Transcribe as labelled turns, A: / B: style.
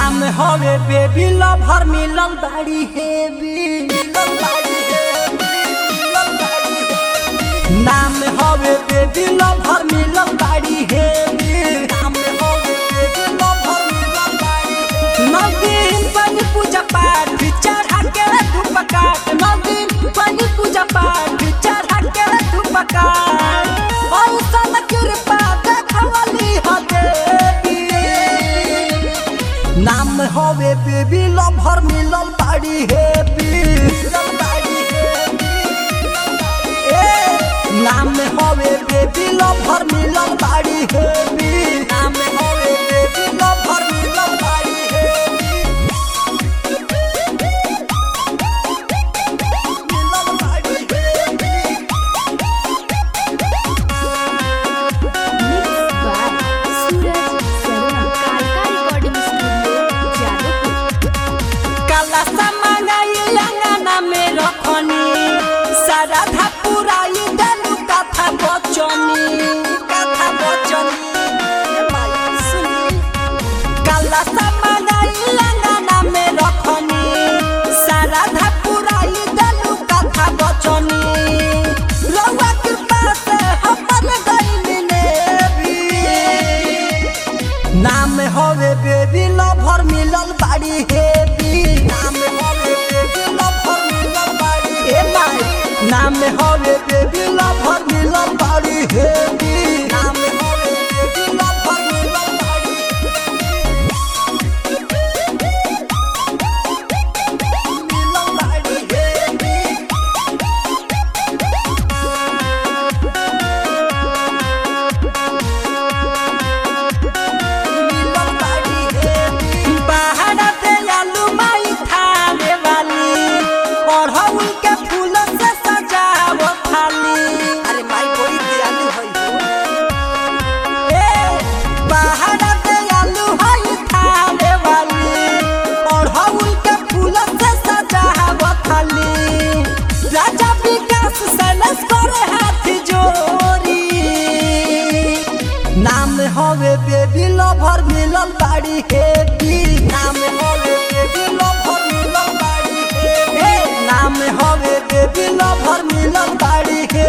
A: नाम हवे baby lover मिलल बाड़ी हेवी मिलल बाड़ी हेवी मिलल बाड़ी हेवी नाम हवे बेबी लवर मिलल बाड़ी हेवी नाम हवे बेबी लवर मिलल बाड़ी हेवी नदीन बनी पूजा पाठ चढ़ा के धूप काट नदीन बनी पूजा पाठ चढ़ा के धूप काट ऐसन कृपा देखवली ह देवी नाम हवे बेबी लवर मिलल बाड़ी हेवी मिलल बाड़ी हेवी ए नाम हवे बेबी लवर मिलल बाड़ी हेवी नाम हवे बेबी लवर मिलल बाड़ी हेवी मिलल बाड़ी heavy
B: Mixed by Suraj Saruna. Kalka Recording Studio, Jadavpur.
A: काला समाई लंगना में रखनी सारा था पुराई दलु कथा बचनी कथा बचनी ए माई सुनी काला समाई लंगना में रखनी सारा था पुराई दलु कथा बचनी रउआ कृपा से हमर गइल ने भी नाम हवे बेबी लवर मिलल बाड़ी हेवी नाम हवे बेबी लवर मिलल बाड़ी हे माई नाम हवे बेबी लवर मिलल बाड़ी हेवी नाम हवे बेबी लवर मिलल बाड़ी मिलल बाड़ी हेवी मिलल बाड़ी हेवी बाहर से आलू माई थाने वाली अड़हुल के फूल से सजाव थाली अरे माई बड़ी दयालु है ए बाहर से आलू हई थाने वाली अड़हुल के फूल से सजाव थाली राजा विकास सैलस करे हाथ जोड़ी नाम हवे बेबी लवर मिलल बाड़ी हेवी नाम हवे बेबी लवर मिलल बाड़ी हेवी नाम हवे बेबी लवर मिलल बाड़ी